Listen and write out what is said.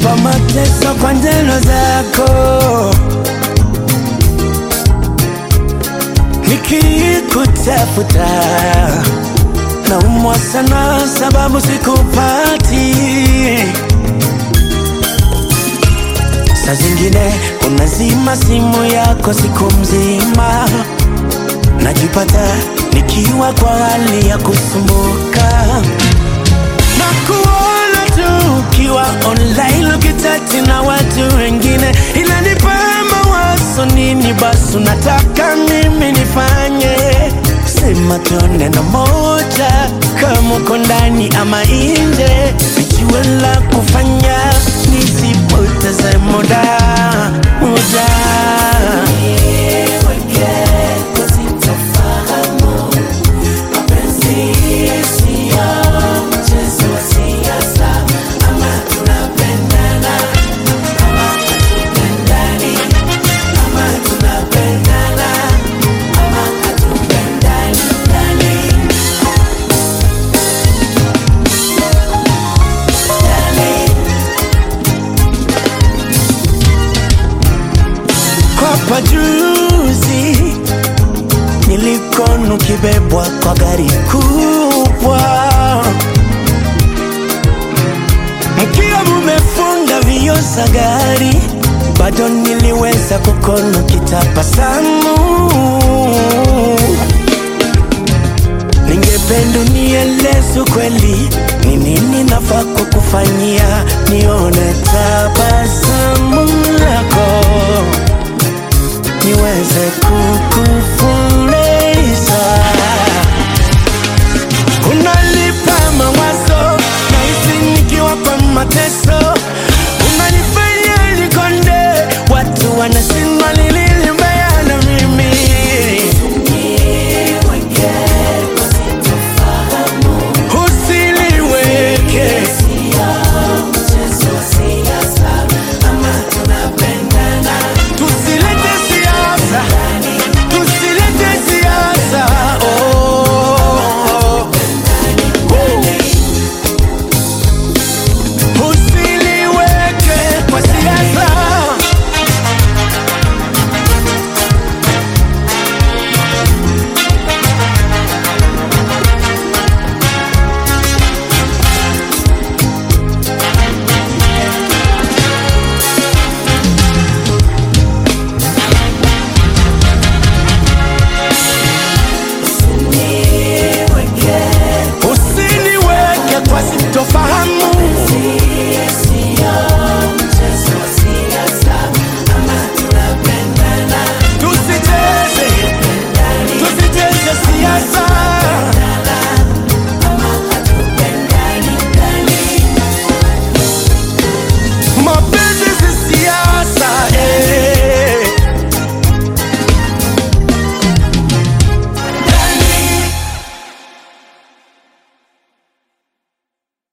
naogopa mateso kwa njeno zako, nikikutafuta naumwa sana sababu sikupati. Saa zingine unazima simu yako siku mzima, najipata nikiwa kwa hali ya kusumbuka na kuona tu ukiwa online ukichati na watu wengine, inanipa mawazo nini basi unataka mimi nifanye? Sema tu neno moja, kama uko ndani ama nje, nijue la kufanya, nisipoteze muda muda kwa pajuzi nilikonu kibebwa kwa gari kubwa, mkiwa mumefunga vioo za gari, bado niliweza kukono kitabasamu. Ningependa unieleze ukweli, ni nini nafaa kukufanyia nione tabasamu lako